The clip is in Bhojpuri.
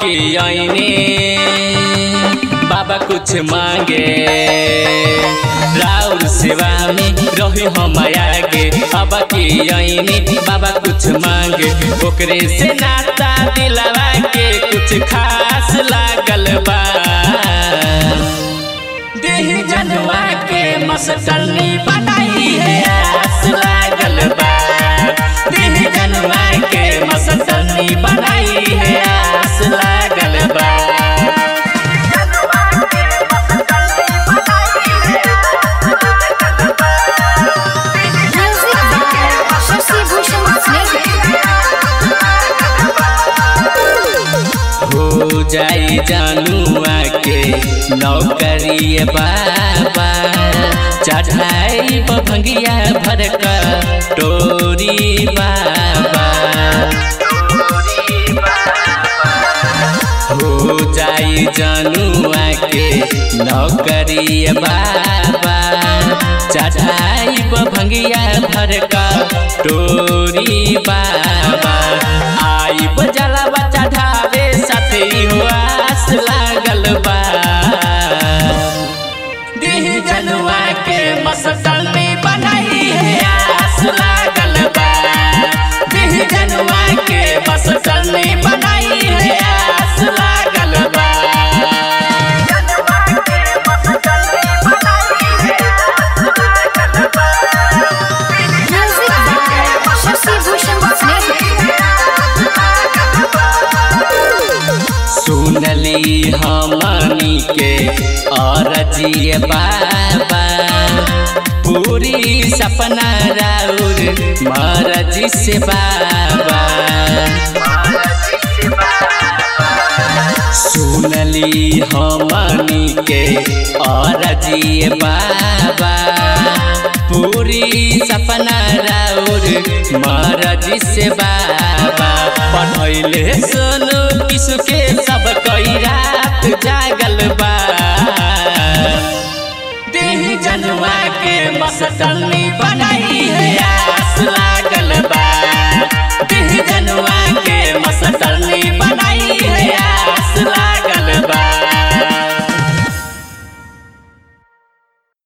के आईने बाबा कुछ मांगे राउर सेवा में रही हम आगे अब के आईने बाबा कुछ मांगे ओकरे से नाता दिलवा के कुछ खास लागल बा देह जनवा के मस्तनी बनाई है आस लागल बा देह जनवा के मस्तनी बनाई है आस लागल बा Music by Shashi Bhushan Snake. हो जाई जानुआ के नौकरी बाबा चढ़ाई भंगिया भरका टोरी बाबा हो जाई जानुआ के नौकरी बाबा चढ़ाई भंगिया भरका टोरी बाबा आई जलवा चढ़ावे साथी हो आस लागल बा देह जनुआ के मस्तनी बनाई है आस लागल बा देह जनुआ के मस्तनी बनाई है आस लागल बा Music by Shashi Bhushan Snake. सुनली हमनी के अरजिए बाबा पूरी सपना राउर मरजी से बाबा सुनली हमनी के अरजिए बाबा पूरी सपना राउर मरजी से बाबा पढ़ैले सोनू किसु के सब कई रात जागल बा देह जनवा के मस्तनी बना